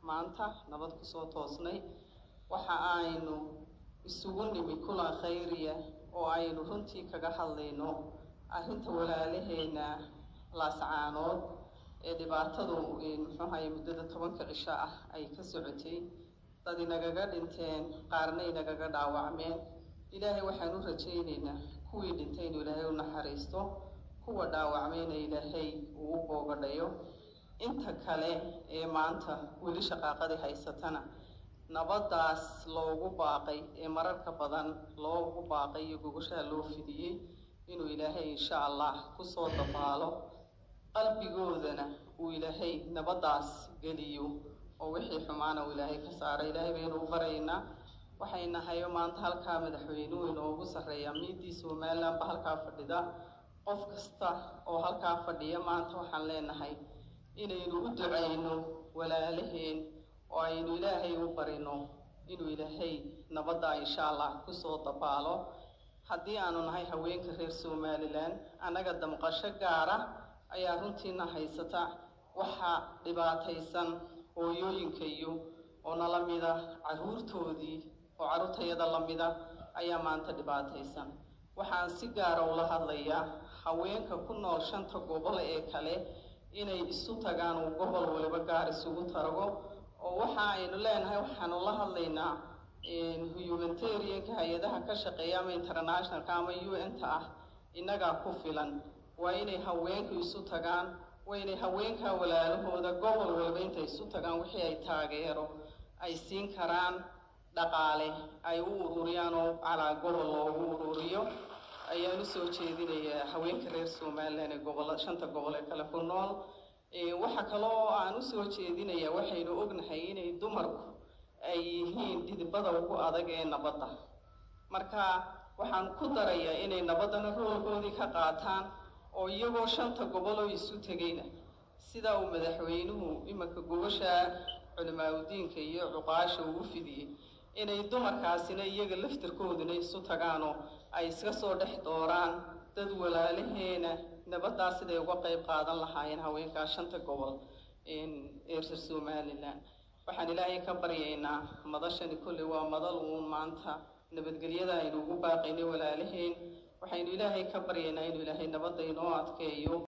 maanta nabad kusoo toosnay waxa aynu isugu nimi kulan khayriya oo aynu runtii kaga hadlayno arrinta walaalaheena laascaanood ee dhibaatadu muxuuhaye muddada tobanka cisho ah ay ka socotay dad inagaga dhinteen qaarna inagaga dhaawacmeen ilaahay waxaan u rajaynaynaa kuwii dhintay inuu ilaahay u naxariisto kuwa dhaawacmayna ilaahay uu u boogadhayo inta kale ee maanta weli shaqaaqadii haysatana nabaddaas loogu baaqay ee mararka badan loogu baaqay iyo gogoshaha loo fidiyey inuu ilaahay insha allah kusoo dabaalo qalbigoodana uu ilaahay nabaddaas geliyo oo wixii xumaana uu ilaahay ka saara ilaahay baynu u baraynaa waxay nahayo maanta halkaa madaxweynuhu inoogu sarreeyaa miidii somalilandba halkaa fadhida qof kasta oo halkaa fadhiya maanta waxaan leenahay inaynu u ducayno walaalaheen oo aynu ilaahay u barino inuu ilaahay nabaddaa insha allah kusoo dabaalo haddii aanu nahay haweenka reer somalilan annaga damqasho gaara ayaa runtiina haysata waxaa dhibaataysan hooyooyinka iyo oo nala mida carruurtoodii oo carruurtayada la mida ayaa maanta dhibaataysan waxaan si gaara ula hadlayaa haweenka ku nool shanta gobol ee kale inay isu tagaan uu gobol waliba gaar isugu tarago oo waxa aynu leenahay waxaanu la hadlaynaa humanitarianka hay-adaha ka shaqeeya ama internationalka ama u n-ta ah innagaa ku filan waa inay haweenku isu tagaan waa inay haweenka walaalahooda gobol waliba intay isu tagaan wixii ay taageero ay siin karaan dhaqaale ay u ururiyaan oo calaa gobol loogu ururiyo ayaan usoo jeedinayaa haweenka reer somalilan ee gobol shanta gobol ee kale ku nool waxa kaloo aan usoo jeedinayaa waxaynu ognahay inay dumarku ay yihiin dhidibada ugu adag ee nabadda marka waxaan ku darayaa inay nabaddana roolkoodii ka qaataan oo iyagoo shanta gobol oo isu tegayna sida uu madaxweynuhu iminka gobasha culimaadudiinka iyo cuqaasha uu u fidiyey inay dumarkaasina iyaga laftirkooduna isu tagaanoo ay iska soo dhex dooraan dad walaalaheena nabaddaas siday uga qayb qaadan lahaayeen haweenkaa shanta gobol ee reer somalilan waxaan ilaahay ka baryaynaa madashani kolley waa madal uun maanta nabadgelyada aynu ugu baaqaynay walaalaheen waxaynu ilaahay ka baryaynaa inuu ilaahay nabadda inoo adkeeyo